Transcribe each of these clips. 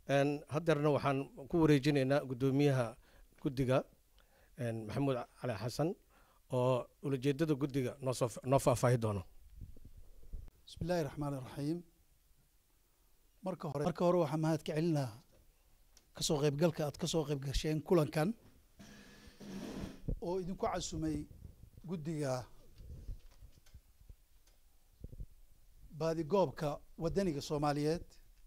haddeerna waxaan ku wareejinaynaa guddoomiyaha guddiga maxamuud cali xasan oo ulajeedada guddiga noosoo noo faahfaahi doono bismi illaahi raxmaan iraxiim marka hore marka hore waxaa mahad ka celinaa kasoo qaybgalka aad ka soo qayb gasheen kulankan oo idinku casumay guddiga baadigoobka waddaniga soomaaliyeed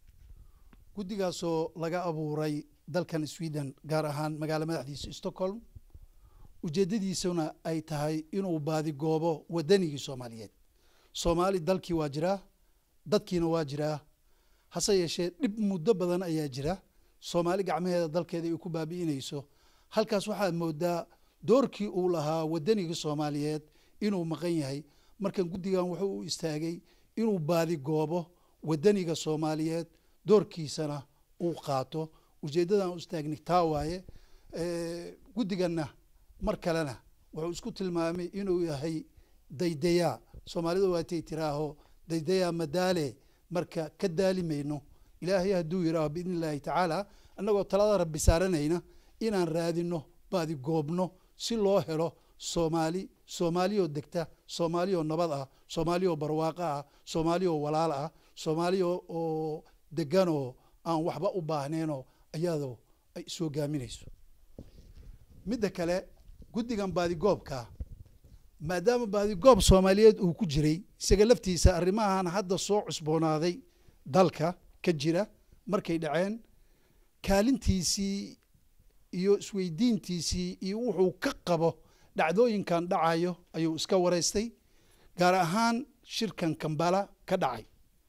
guddigaasoo laga abuuray dalkan sweden gaar ahaan magaalo madaxdiisa stockholm ujeeddadiisuna ay tahay inuu baadigoobo waddanigii soomaaliyeed soomaali dalkii waa jiraa dadkiina waa jiraa hase yeeshee dhib muddo badan ayaa jira soomaali gacmaheeda dalkeeda ay ku baabi'inayso halkaas waxaad moodaa doorkii uu lahaa waddanigii soomaaliyeed inuu maqan yahay markan guddigan wuxuu u istaagay inuu baadigoobo waddaniga soomaaliyeed doorkiisana uu qaato ujeeddadan u istaagni taa waaye guddiganna mar kalena wuxuu isku tilmaamay inuu yahay daydayaa soomaalida waatay tiraaho daydayaa madaale marka ka daali mayno ilaahay hadduu yidhaaho biidni illaahi tacaala annagoo talada rabbi saaranayna inaan raadino baadigoobno si loo helo soomaali soomaaliyoo degta soomaaliyoo nabad ah soomaaliyoo barwaaqo ah soomaaliyoo walaal ah soomaaliya oo deganoo aan waxba u baahneenoo ayadoo ay is hogaaminayso midda kale guddigan baadigoobka maadaama baadigoob soomaaliyeed uu ku jiray isaga laftiisa arrimahan hadda soo cusboonaaday dalka ka jira markay dhaceen kaalintiisii iyo isweydiintiisii iyo wuxuu ka qabo dhacdooyinkan dhacayo ayuu iska wareystay gaar ahaan shirkan kambala ka dhacay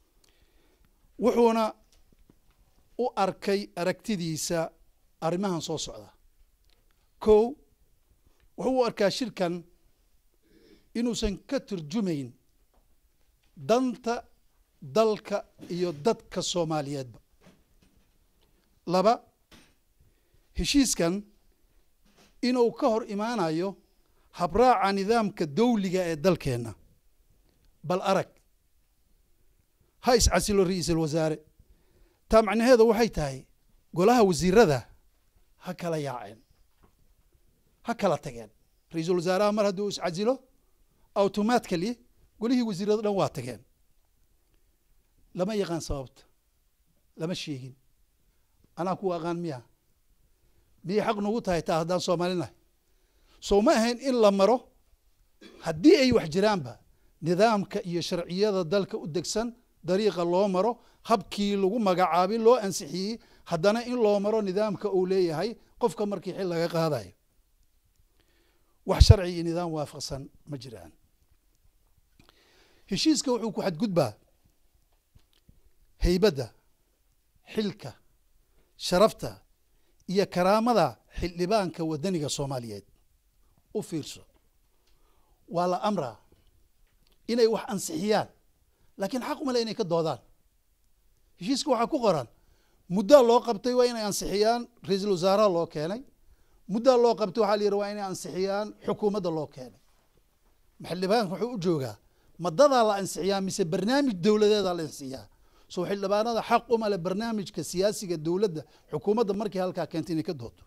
wuxuuna u arkay aragtidiisa arrimahan soo socda kow wuxuu u arkaa shirkan inuusan ka turjumayn danta dalka iyo dadka soomaaliyeedba laba heshiiskan inuu ka hor imaanayo habraaca nidaamka dawliga ee dalkeenna bal arag ha iscasilo ra-iisul wasaare taa macnaheeda waxay tahay golaha wasiirada ha kala yaaceen ha kala tageen ra-iisul wasaaraha mar hadduu iscasilo automatically golihii wasiirada dhan waa tageen lama yaqaan sababta lama sheegin anaa kuwa aqaan miya miyay xaq nagu tahay taa haddaan soomaalinahay soo ma ahayn in la maro haddii ay wax jiraanba nidaamka iyo sharciyada dalka u degsan dariiqa loo maro habkii lagu magacaabay loo ansixiyey haddana in loo maro nidaamka uu leeyahay qofka markii xil laga qaadayo wax sharci iyo nidaam waafaqsan ma jiraan heshiiska wuxuu ku xadgudbaa haybadda xilka sharafta iyo karaamada xildhibaanka waddaniga soomaaliyeed u fiirso waa la amraa inay wax ansixiyaan laakiin xaq umale inay ka doodaan heshiiska waxaa ku qoran muddaa loo qabtay waa inay ansixiyaan ra-iisul wasaaraha loo keenay muddaa loo qabtay waxaa la yidhi waa inay ansixiyaan xukuumadda loo keenay xildhibaanka wuxuu u joogaa madadaa la ansixiyaa mise barnaamij dowladeedaa la ansixiyaa soo xildhibaanada xaq uma le barnaamijka siyaasiga dowladda xukuumadda markii halkaa keentay inay ka doodo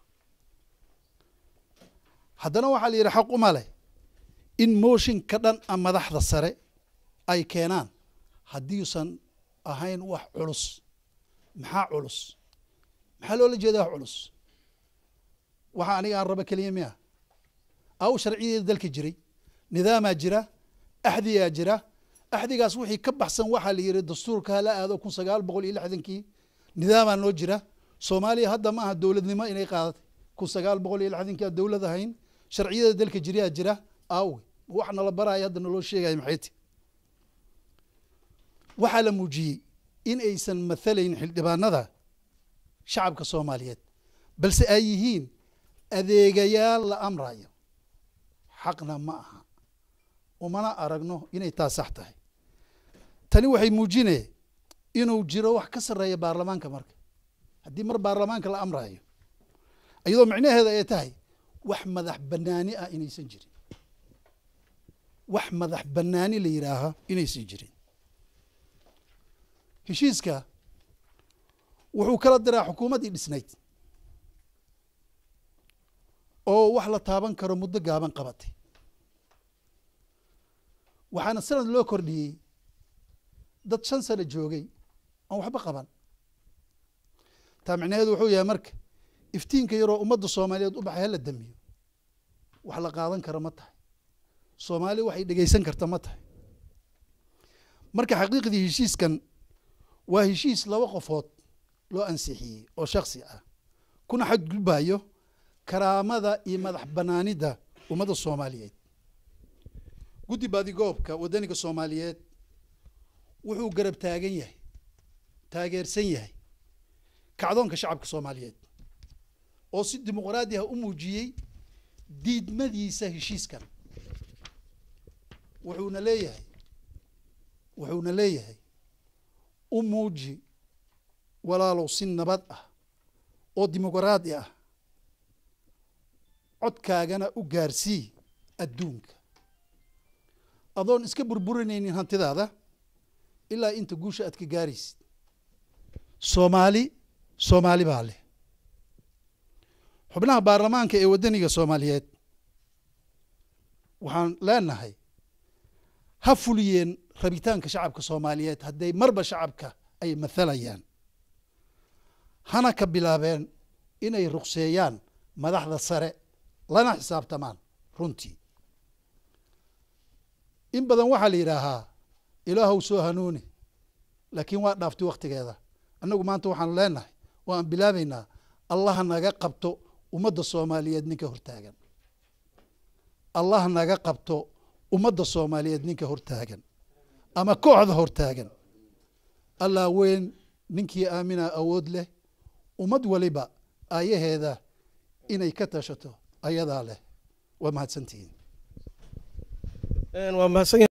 haddana waxaa la yidhi xaq uma leh in mooshin ka dhan a madaxda sare ay keenaan haddiiusan ahayn wax culus maxaa culus maxaa loola jeedaa wax culus waxa aniga aan raba keliya miya aw sharciyadeeda dalka jiray nidaamaa jira axdiyaa jira axdigaas wixii ka baxsan waxaa la yidhi dastuurka hala aado kun sagaal boqol iyo lixdankii nidaamaa noo jira soomaaliya hadda ma aha dowladnimo inay qaadatay kun sagaal boqol iyo lixdankii aan dowlad ahayn sharciyada dalka jirayaa jira aawe wax nala baraayo hadda naloo sheegayo maxayti waxaa la muujiyey in aysan mathalayn xildhibaanada shacabka soomaaliyeed balse ay yihiin adeegayaal la amrayo xaqna ma aha umana aragno inay taa sax tahay tani waxay muujinaya inuu jiro wax ka sarreeya baarlamaanka marka haddii mar baarlamaanka la amrayo iyadoo micnaheeda ay tahay wax madax banaani ah inaysan jirin wax madax banaani la yidhaaha inaysan jirin heshiiska wuxuu kala diraa xukuumaddii dhisnayd oo wax la taaban karo muddo gaaban qabatay waxaana sanad loo kordhiyey dad shan sano joogay aan waxba qaban taa micnaheedu wuxuu yahay marka iftiinka yaroo ummadda soomaaliyeed u baxay hala damiyo wax la qaadan karo ma tahay soomaali waxay dhegeysan karta ma tahay marka xaqiiqdii heshiiskan waa heshiis laba qofood loo ansixiyey oo shaksi ah kuna xadgudbayo karaamada iyo madax banaanida ummadda soomaaliyeed guddi baadigoobka waddaniga soomaaliyeed wuxuu garab taagan yahay taageersan yahay kacdoonka shacabka soomaaliyeed oo si dimuqraadi ah u muujiyey diidmadiisa heshiiskan wuxuuna leeyahay wuxuuna leeyahay u muuji walaalow si nabad ah oo dimuqraadi ah codkaagana u gaarsii adduunka adoon iska burburinaynin hantidaada ilaa inta guusha aad ka gaaraysid soomaali soomaali baa leh xubnaha baarlamaanka ee waddaniga soomaaliyeed waxaan leenahay ha fuliyeen rabitaanka shacabka soomaaliyeed hadday marba shacabka ay mathalayaan hana ka bilaabeen inay ruqseeyaan madaxda sare lana xisaabtamaan runtii in badan waxaa la yidhaahaa ilaahow soo hanuuni laakiin waa dhaaftay wakhtigeeda annagu maanta waxaanu leenahay oo aan bilaabaynaa allah naga qabto ummadda soomaaliyeed ninka hortaagan allah naga qabto ummadda soomaaliyeed ninka hortaagan ama kooxda hortaagan allah weyn ninkii aaminaa awood leh ummad waliba aayaheeda inay ka tashato ayadaa leh waa mahadsantihiin waa mahadsan